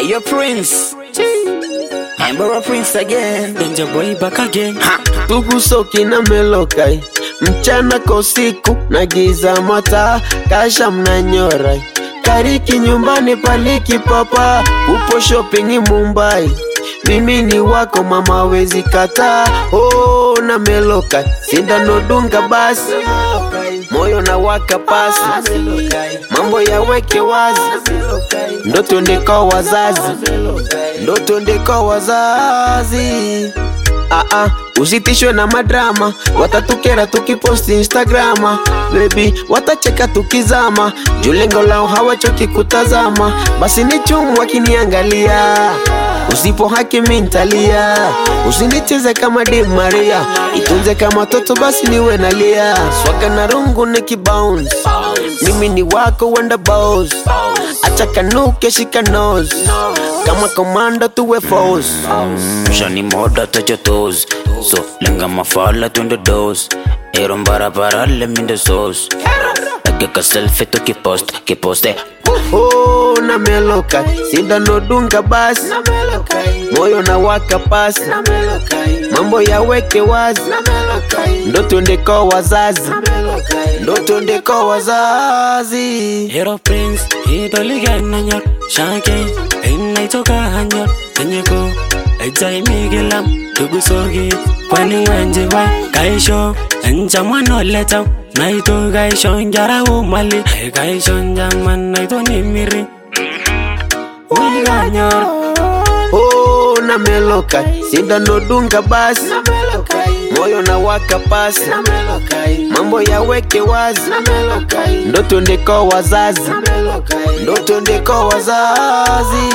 Hey, your prince. Emperor Prince again. Danger boy back again. Ha. tugusoki na melokai mchana kwa usiku na giza mata kasha mnanyora kariki nyumbani paliki papa upo shopping Mumbai mimi ni wako mama wezi kata oh, na meloka sindano dunga basi moyo na waka pasi mambo yaweke wazi ndoto ndeko wazazi ndoto ndeko wazazi Ah, ah, usitishwe na madrama watatukera tukiposti instagrama bebi watacheka tukizama juu lengo lao hawachoki kutazama basi ni chumu wakiniangalia usipo haki mintalia usinicheze kama Di Maria itunze kama toto basi niwe nalia swaga na rungu nikibounce mimi ni wako wenda boss acha kanuke shika nose kama komando tuwe force Shani moda touch your toes. So lenga mafala twende dose. Ero barabara let me the sauce. Ageka selfie to kipost, kiposte. oh, na meloka sindano dunga basi moyo na waka pasi mambo yaweke wazi ndoto ndeko wazazi ndoto ndeko wazazi Hero prince, idoligan nanyor. Shake, inay toka hanyor. Tenyeko, ejay migilam. Tugusogi, kwani wenje wa. Kaisho, enja mwano letaw. Naito kaisho njara umali. Kaisho njaman naito nimiri. Uliganyor. oh, na meloka sindano dunga basi moyo na waka pasi mambo yaweke wazi ndoto ndeko wazazi ndoto ndeko wazazi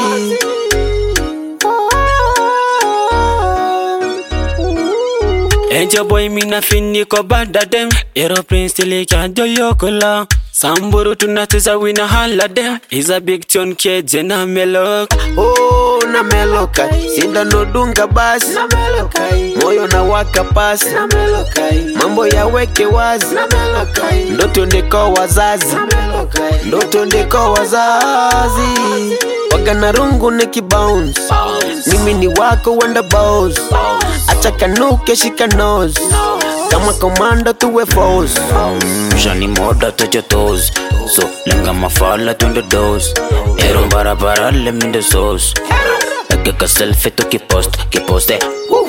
Angel boy mina fini ko bada dem Hero prince tili kanjo yokola Samburu tunacheza wina hala dem Is a big tune keje na melok oh, na meloka sindano dunga basi moyo na waka pasi mambo yaweke wazi ndoto ndeko wazazi ndoto ndeko wazazi wagana rungu nikibounce mimi ni wako wenda boss acha kanuke shika nose kama komando tuwe force Shani moda touch your toes So lenga mafala twende dose Ero barabara let me the sauce Ageka selfie to kipost, kiposte